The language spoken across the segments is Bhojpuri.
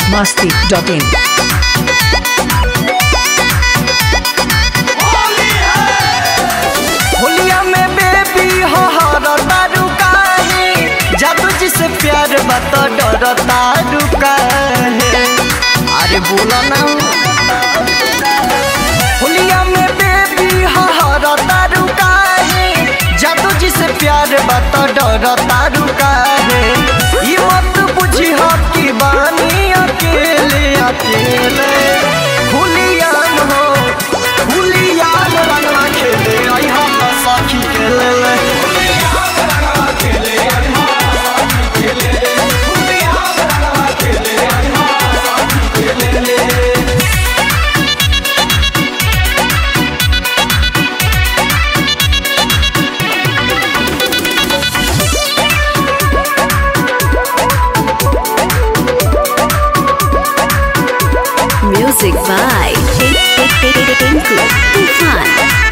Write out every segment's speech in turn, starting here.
masti.in. होलिया में बेबी हो हर तारू काहे जादू जी से प्यार बत डर तारू काहे अरे बोला ना होलिया में बेबी हो हर तारू काहे जादू जी से प्यार बत डर तारू काहे ई मत बुझी हो कि बानी अकेले अकेले होलिया हो होलिया रंगवा खेले आई हम साखी खेले ले Music by Tinku Tufan.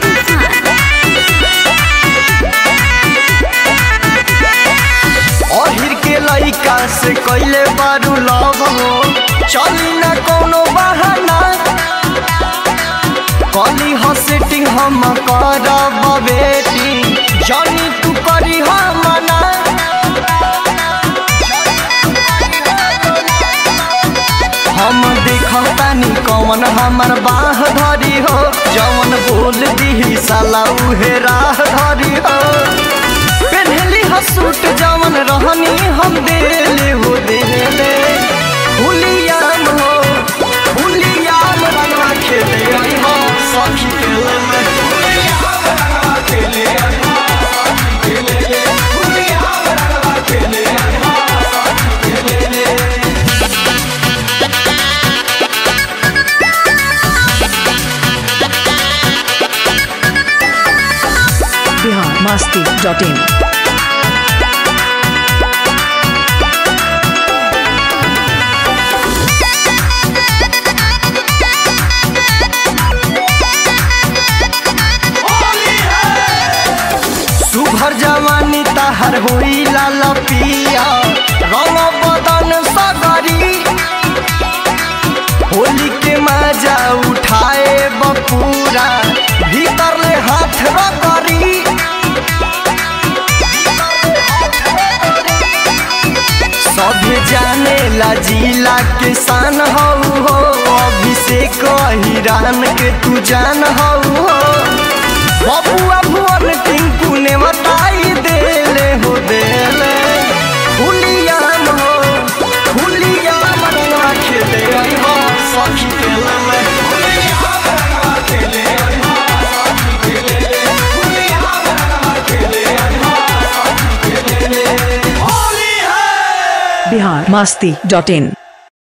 अहिर के लइका से कैले बारू लव हो चली ना कोनो बहाना कली हो सेटिंग हम करब बेटी जानी तू करी हम मना हम देखतानी कौन हमर बाह धरी हो जवन बोल दी साला उहे राह धरी हो पेन्हली हो सूट जवन रहनी हम देले हो देले हुलियाम हो हुलियाम रंगवा खेले आई हो सखी खेले में Bihar masti.in. सुभर जवानी तहर होई लाल पिया रंग बदन सगरी होली के मजा उठाए बपूरा भीतर ले हाथ रगरी सभे जाने ला जिला के शान हऊ हो अभिषेक हिरान के तू जान हऊ हो बबुआ भुवन टिंकू ने बताई देले हो देले हुलियाम हो हुलियाम रंगवा खेले आई हो सखी खेले में Bihar masti.in.